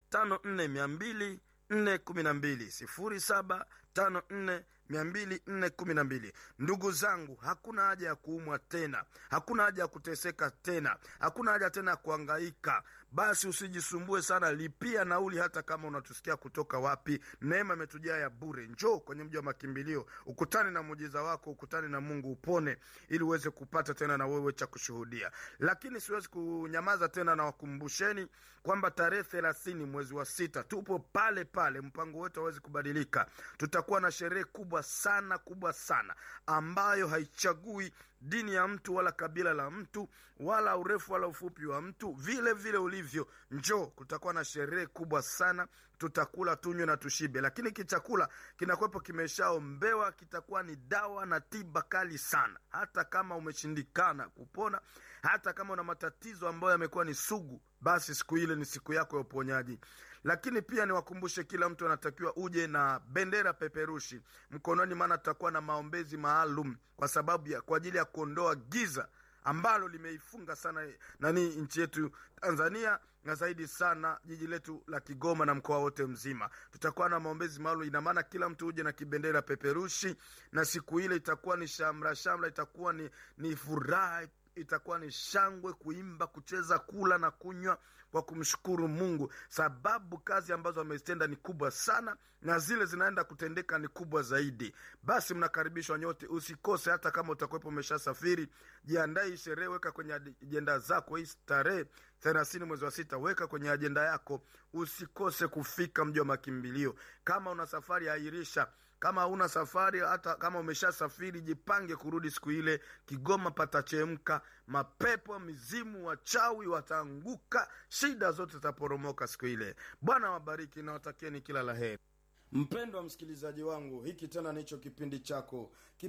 tano nne mia mbili nne kumi na mbili sifuri saba tano nne mia mbili nne kumi na mbili ndugu zangu hakuna haja ya kuumwa tena hakuna haja ya kuteseka tena hakuna haja tena ya kuangaika basi usijisumbue sana lipia nauli hata kama unatusikia kutoka wapi neema imetujaa ya bure njoo kwenye mji wa makimbilio ukutane na muujiza wako ukutane na mungu upone ili uweze kupata tena na wewe cha kushuhudia lakini siwezi kunyamaza tena na wakumbusheni kwamba tarehe thelathini mwezi wa sita tupo pale pale mpango wetu hawezi kubadilika tutakuwa na sherehe kubwa sana kubwa sana ambayo haichagui dini ya mtu wala kabila la mtu wala urefu wala ufupi wa mtu vile vile ulivyo njoo kutakuwa na sherehe kubwa sana tutakula tunywe na tushibe lakini kichakula kinakuwepo kimeshaombewa kitakuwa ni dawa na tiba kali sana hata kama umeshindikana kupona hata kama una matatizo ambayo yamekuwa ni sugu basi siku ile ni siku yako ya uponyaji lakini pia niwakumbushe kila mtu anatakiwa uje na bendera peperushi mkononi maana tutakuwa na maombezi maalum kwa sababu ya kwa ajili ya kuondoa giza ambalo limeifunga sana nani nchi yetu tanzania na zaidi sana jiji letu la kigoma na mkoa wote mzima tutakuwa na maombezi maalum ina maana kila mtu uje na kibendera peperushi na siku ile itakuwa ni shamra shamra itakuwa ni, ni furaha itakuwa ni shangwe kuimba kucheza kula na kunywa kwa kumshukuru mungu sababu kazi ambazo amezitenda ni kubwa sana na zile zinaenda kutendeka ni kubwa zaidi basi mnakaribishwa nyote usikose hata kama utakuwepo umeshasafiri jiandae hii sherehe weka kwenye ajenda zako hii tarehe thelathini mwezi wa sita weka kwenye ajenda yako usikose kufika mji wa makimbilio kama una safari airisha kama hauna safari hata kama umeshasafiri jipange kurudi siku ile kigoma patachemka mapepo mizimu wachawi wataanguka shida zote zitaporomoka siku ile bwana wabariki na watakieni kila la heri mpendwa msikilizaji wangu hiki tena nicho kipindi chako